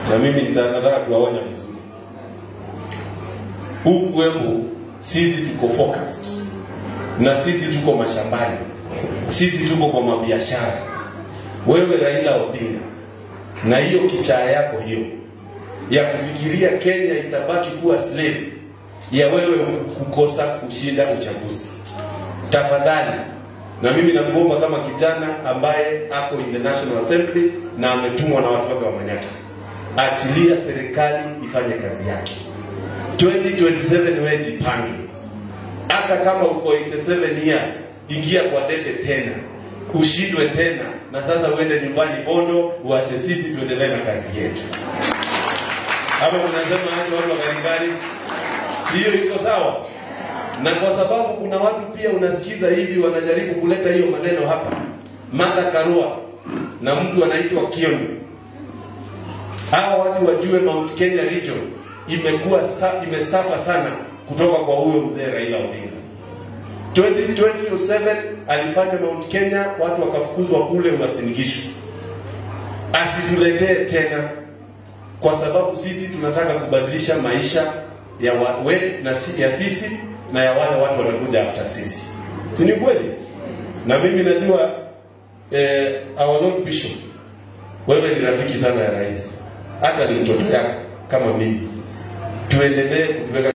na mimi nita- nataka kuwaonya vizuri huku Embu sisi tuko focused na sisi tuko mashambani, sisi tuko kwa mabiashara. Wewe Raila Odinga, na hiyo kichaa yako hiyo ya kufikiria Kenya itabaki kuwa slave ya wewe kukosa kushinda uchaguzi, tafadhali. Na mimi nakuomba kama kijana ambaye ako in the National Assembly na ametumwa na watu wake wa Manyata, achilia serikali ifanye kazi yake. 2027 wewe jipange, hata kama uko 87 years, ingia kwa debe tena, ushindwe tena, na sasa uende nyumbani Bondo, uache sisi tuendelee na kazi yetu. Ama unasema acha watu wa Garibari, si hiyo iko sawa? Na kwa sababu kuna watu pia unasikiza hivi wanajaribu kuleta hiyo maneno hapa, Martha Karua na mtu anaitwa Kioni, hawa watu wajue Mount Kenya region imekuwa sa, imesafa sana kutoka kwa huyo mzee Raila Odinga. 2027 alifanya Mount Kenya, watu wakafukuzwa kule Uasin Gishu. Asituletee tena, kwa sababu sisi tunataka kubadilisha maisha ya wa, we, na, si- ya sisi na ya wale watu wanakuja after sisi, si ni kweli? Na mimi najua eh, our Lord Bishop, wewe ni rafiki sana ya rais, hata ni mtoto yako kama mimi. Tuendelee kutuweka